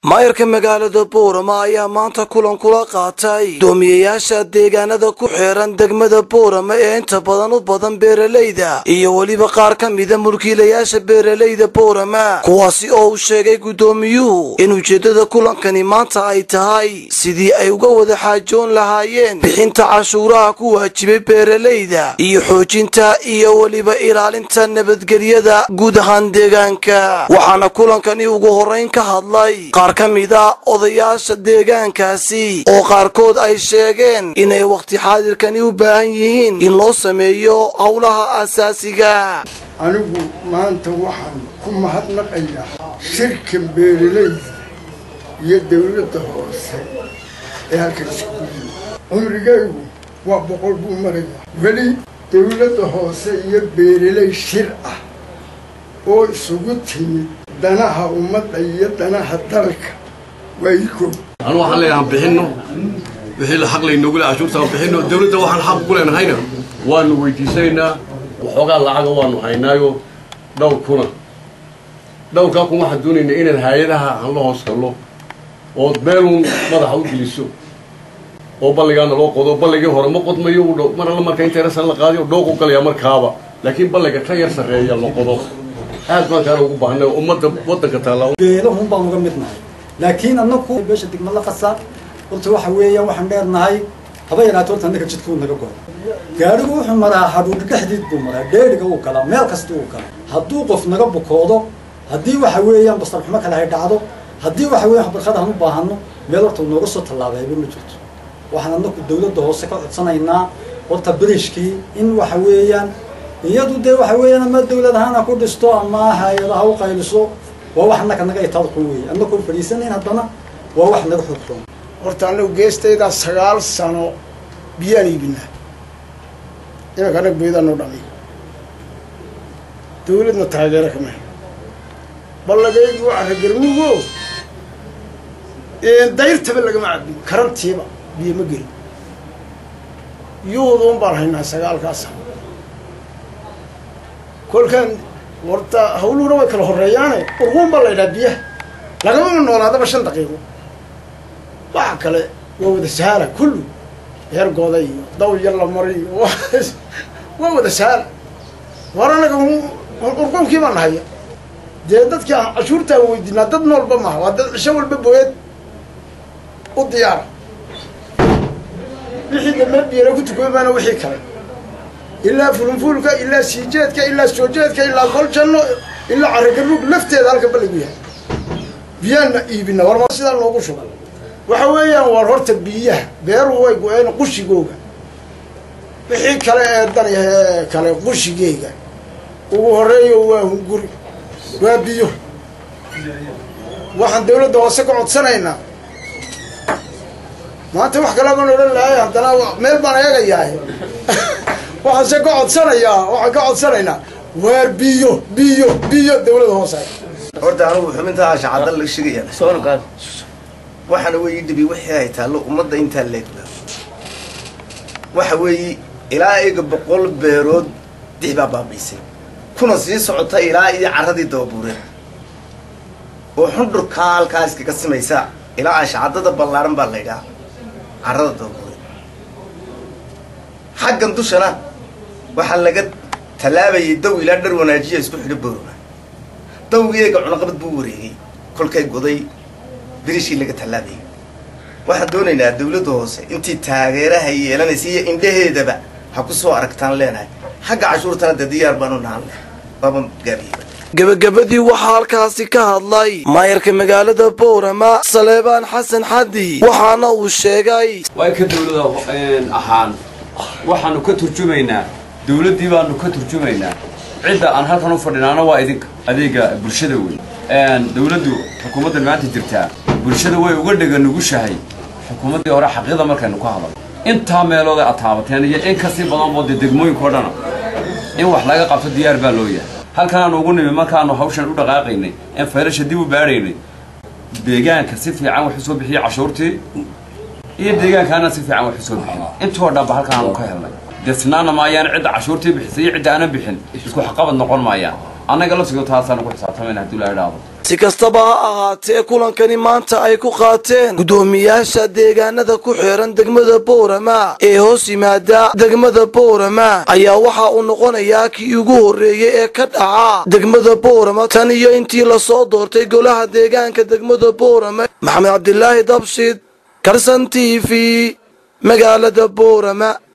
maayarka magaalada boorama ayaa maanta kulan kula qaatay doomiyayaasha deegaanada ku xeeran degmada boorama ee inta badan u badan beeralayda iyo weliba qaar ka mida mulkiilayaasha beeralayda boorama kuwaasi oo uu sheegay guddoomiyuhu in ujeeddada kulankani maanta ay tahay sidii ay uga wada xaajoon lahaayeen bixinta cashuuraha ku waajibay beeralayda iyo xoojinta iyo weliba ilaalinta nabadgelyada guud ahaan deegaanka waxaana kulankani ugu horrayn ka hadlay qaar ka mida odayaasha deegaankaasi oo qaarkood ay sheegeen inay wakhti xaadirkani u baahan yihiin in loo sameeyo howlaha asaasiga anigu maanta waxaan ku mahadnaqayaa shirka beeralayda iyo dawladda hoose ee halkan iskugu yimi cumrigaygu waa boqol buu marayaa weli dawladda hoose iyo beeralay shir ah oo isugu timid danaha ummadda iyo danaha dalka waa ii koob anu waxaan leenahay aan bixinno wixii la xaq laynoogu le cashuurta aan bixinno dawladda waxaan xaq ku leenahayna waanu weydiisanaynaa waxoogaa lacaga waanu haynaayo dhowr kuna dhowrkaa kun waxaan doonaynaa inaan hay-adaha aan la hoos gallo ood meeluun madaxa u geliso oo balligaana loo qodo balligii hore ma qodmayo u dhow mar alla marka inteerasan la qaadiyo dhooq u galayaa markaaba laakiin balliga ka yar sarreeya la qodo aad baan kaana ugu baahnay ummadda waddanka taalla beelahun baan uga mid nahay laakiin annaku beesha degma la qasa horta waxa weeyaan waxaan dheernahay haba yaraato horta annaka jidkuu naga goray gaadhigu wuxuu maraa hadhuudh dhexdiid buu maraa dheeriga uu galaa meel kasta uu galaa hadduu qof naga bukoodo haddii waxa weeyaan basarxumo kale ay dhacdo haddii waxa weeyaan barkad aan u baahano meel horta uu nooga soo tallaabayba ma jirto waxaan annaku dawladda hoose ka codsanaynaa horta beriishkii in waxa weeyaan iyadu dee waxa weeyaan ama dawlad ahaan ha ku dhisto ama hay-ada ha u qayliso waa wax annaka naga itaad xun weeye annakoo fadhiisanayn haddana waa wax naga xog xun horta annagu geestaydaa sagaal sano biyaan iibinaa imanka annaga boydaan noo dhaliy dawladna taageero kama hay ballagaygi waa ragarmugo dayrtaba lagama cabin karantiiba biyo ma gelin yuhuduun baan haynaa sagaalkaas sano kolkaan horta hawluhuna way kala horreeyaane urquun baa la ydhaha biyaha lagamama noolaadaba shan daqiiqo waxa kale waa wada sahala kullu heergooda iyo daw yar la mari iyo waa wada sahala war anaga urquunkii baan nahaya dee dadka cashuurtaan weydiinaa dad noolba maha waa dad cisho walba booyad u diyaara wixii dambe biyana ku tukoomaana wixii kale ilaa fulunfuulka ilaa siijeedka ilaa soojeedka ilaa goljanno ilaa caragaruug lafteeda halka balligu yahay biyaanna iibina warma sidaa noogu shuba waxa weeyaan war horta biyaha beeruhu way go-een qushigooga wixii kale ee danyahe kale qushigeyga ugu horreeyo waa hunguri waa biyo waxaan dawladda hoose ka codsanaynaa maanta wax kale baan odhan lahay haddana meel baan eegayahay waxaan se ka codsanayaa waxaan ka codsanaynaa waar biyo biyo biyo dawladda hoose horta anugu xubintaa shacada laga sheegaya waxaana weeyi dhibi wixii ay taallo ummadda intaa leegba waxa weeyi ilaa iga boqol beerood dix baa baabiisay kuna sii socota ilaa iyo carradii dababuureen oo xundhurkaa halkaa iskaga simaysa ilaa ashacadada ballaaran baa la ydhaha carrada dababuure xaggan dushana waxaa laga tallaabayay daw ilaa dhar wanaajiya isku xidho boorona dawgii eega cunaqabad buu wareegay kolkay goday birishii laga tallaabayay waxaan doonaynaa dawladda hoose intii taageeraha yeelanaysa iyo indhaheedaba ha ku soo aragtaan leenahay xagga cashuurtana dee diyaar baanu nahan leh waaba gaabiyey gebagabadii waxaa halkaasi ka hadlay maayarka magaalada boorama saleebaan xasan xaddi waxaana uu sheegay waa ka dawlada ahaan waxaanu ka turjumaynaa dawladdii baanu ka turjumaynaa cidda aan halkan u fadhinaana waa idinka adeega bulshada wey dawladdu xukuumaddan maanta jirtaa bulshada way uga dhega nugushahay xukuumaddii hore xaqiiqda markaynu ka hadal intaa meelooda aad taabateen iyo in kasii badan boo dee degmooyinkao dhana in wax laga qabto diyaar baa loo yahay halkanaanu ugu nimi markaanu hawshan u dhaqaaqaynay in faylasha dib u baadhaynay deegaanka si fiican wax usoo bixiyey cashuurtii iyo deegaankaana si fiican wax usoo bixin intoo dhanba halkanaanu ka helnay desnaana maayaan cidda cashuurtii bixisay iyo cidda aanan bixin isku xaqabad noqon maayaan annaga laftigo taasaanu ku xisaabtamayna haddii la idhaahdo si kastaba ha ahaatee kulankani maanta ay ku qaateen guddoomiyaasha deegaanada ku xeeran degmada boorama ee hoos yimaada degmada boorama ayaa waxa uu noqonayaa kii ugu horreeyey ee ka dhaca degmada boorama tan iyo intii lasoo doortay golaha deegaanka degmada boorama maxamed cabdilaahi dabshid karsan t v magaalada boorama